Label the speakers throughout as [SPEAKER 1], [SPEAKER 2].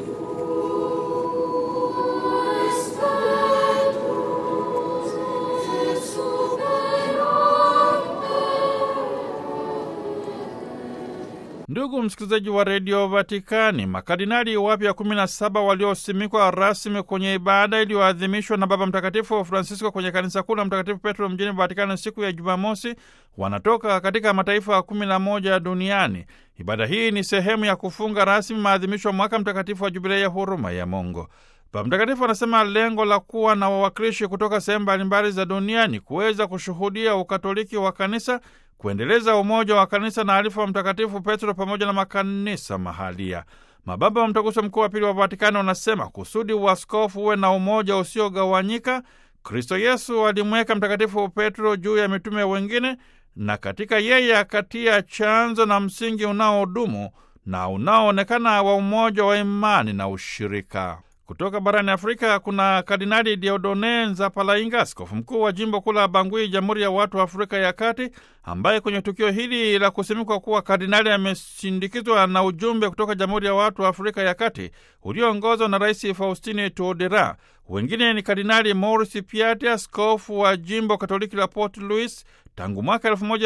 [SPEAKER 1] Ndugu msikilizaji wa redio Vatikani, makardinali wapya 17 waliosimikwa rasmi kwenye ibada iliyoadhimishwa na Baba Mtakatifu Francisco kwenye kanisa kuu la Mtakatifu Petro mjini Vatikani siku ya Jumamosi wanatoka katika mataifa 11 duniani. Ibada hii ni sehemu ya kufunga rasmi maadhimisho ya mwaka mtakatifu wa Jubilei ya huruma ya Mungu. Baba Mtakatifu anasema lengo la kuwa na wawakilishi kutoka sehemu mbalimbali za dunia ni kuweza kushuhudia ukatoliki wa kanisa kuendeleza umoja wa kanisa na alifa wa Mtakatifu Petro pamoja na makanisa mahalia. Mababa wa Mtaguso Mkuu wa Pili wa Vatikani wanasema kusudi uaskofu uwe na umoja usiogawanyika, Kristo Yesu alimweka Mtakatifu Petro juu ya mitume wengine, na katika yeye akatia chanzo na msingi unaodumu na unaoonekana wa umoja wa imani na ushirika. Kutoka barani Afrika kuna Kardinali Diodone Nzapalainga, askofu mkuu wa jimbo kuu la Bangui, Jamhuri ya Watu wa Afrika ya Kati, ambaye kwenye tukio hili la kusimikwa kuwa kardinali amesindikizwa na ujumbe kutoka Jamhuri ya Watu wa Afrika ya Kati ulioongozwa na Rais Faustini Tuodera. Wengine ni Kardinali Maurice Piati, askofu wa jimbo Katoliki la Port Louis tangu mwaka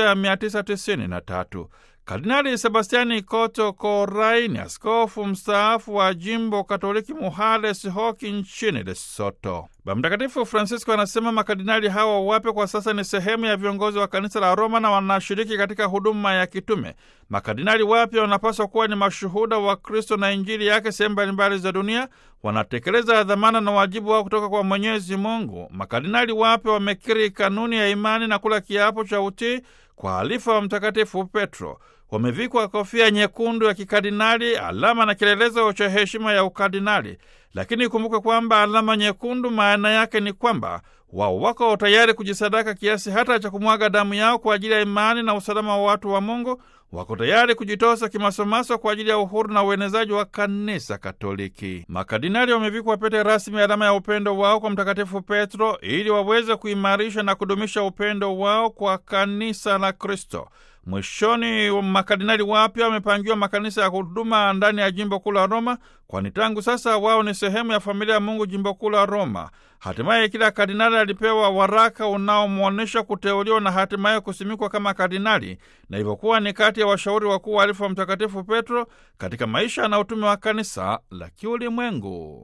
[SPEAKER 1] 1993. Kardinali Sebastiani Koto Korai ni askofu mstaafu wa jimbo Katoliki Muhales Hoki nchini Lesoto. Baba Mtakatifu Francisco anasema makardinali hawa wapya kwa sasa ni sehemu ya viongozi wa kanisa la Roma na wanashiriki katika huduma ya kitume. Makardinali wapya wanapaswa kuwa ni mashuhuda wa Kristo na Injili yake sehemu mbalimbali za dunia, wanatekeleza dhamana na wajibu wao kutoka kwa Mwenyezi Mungu. Makardinali wapya wamekiri kanuni ya imani na kula kiapo cha utii kwa alifa wa Mtakatifu Petro. Wamevikwa kofia nyekundu ya kikardinali, alama na kielelezo cha heshima ya ukardinali. Lakini ikumbuke kwamba alama nyekundu maana yake ni kwamba wao wako tayari kujisadaka kiasi hata cha kumwaga damu yao kwa ajili ya imani na usalama wa watu wa Mungu. Wako tayari kujitosa kimasomaso kwa ajili ya uhuru na uenezaji wa kanisa Katoliki. Makardinali wamevikwa pete rasmi, alama ya upendo wao kwa Mtakatifu Petro, ili waweze kuimarisha na kudumisha upendo wao kwa kanisa la Kristo. Mwishoni, makardinali wapya wamepangiwa makanisa ya huduma ndani ya jimbo kuu la Roma, kwani tangu sasa wao ni sehemu ya familia ya Mungu jimbo kuu la Roma. Hatimaye kila kardinali alipewa waraka unaomwonyesha kuteuliwa na hatimaye kusimikwa kama kardinali, na hivyokuwa ni kati ya washauri wakuu wa alifu wa Mtakatifu Petro katika maisha na utume wa kanisa la kiulimwengu.